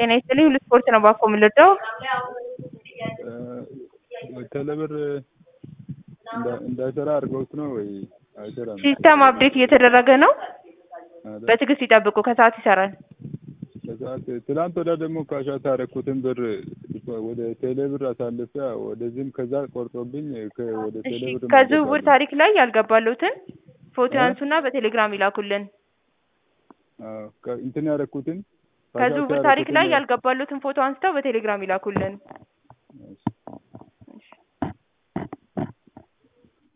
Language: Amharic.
ጤና ይስጥልኝ ሁሉ ስፖርት ነው ባኮ የምልወደው ቴሌብር እንዳይሰራ አድርገውት ነው ወይ አይሰራም? ሲስተም አፕዴት እየተደረገ ነው። አይደል? በትዕግስት ይጠብቁ፣ ከሰዓት ይሰራል። ከሰዓት ትላንት ወዲያ ደግሞ ካሻት ያደረኩትን ብር ወደ ቴሌብር አሳልፌ ወደዚህም ከዛ ቆርጦብኝ ከ- ወደ እሺ ቴሌብር ከዝውውር መልሳለሁ። ታሪክ ላይ ያልገባሉትን ፎቶ እ? ያንሱና በቴሌግራም ይላኩልን። አዎ፣ ከ- እንትን ያደረኩትን ካሻት ከዝውውር ታሪክ ላይ ያደረኩትን ያልገባሉትን ፎቶ አንስተው በቴሌግራም ይላኩልን።